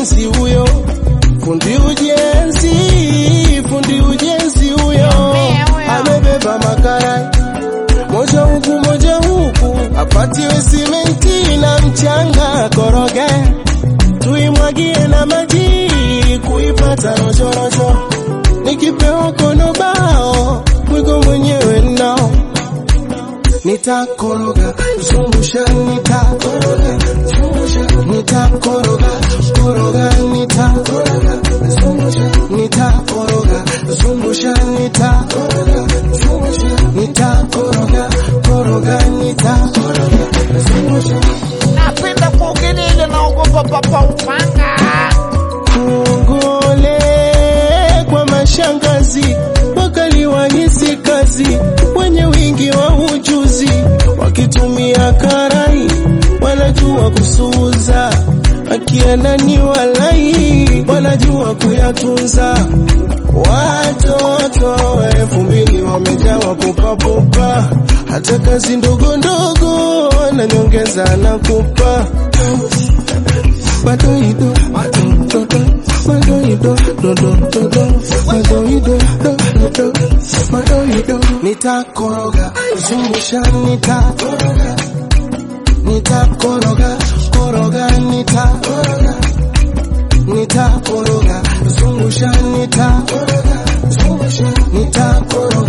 ujenzi huyo, fundi ujenzi, fundi ujenzi huyo amebeba makarai moja huku moja huku, apatiwe simenti na mchanga, koroge tuimwagie na maji kuipata rojorojo, nikipewa kono bao mwigo mwenyewe nao nitakoroga zungusha nitakoroga zungusha nitakoroga koroga nitakoroga zungusha nitakoroga zungusha nitakoroga zungusha nitakoroga koroga nitakoroga zungusha Napenda kuogelea naogopa papa upanga. Kongole kwa mashangazi wakaliwahisi kazi wenye wingi wa ujuzi, wakitumia karai wanajua kusuuza, akienda ni walai wanajua kuyatunza. Watoto elfu mbili wamejawa pupapupa, hata kazi ndogo ndogo na nyongeza na kupa Madoido, madoido, madoido, dodo, dodo, madoido, dodo, madoido. Nitakoroga, zungusha, nitakoroga, nitakoroga, koroga, nitakoroga, nitakoroga, zungusha, nitakoroga, zungusha, nitakoroga.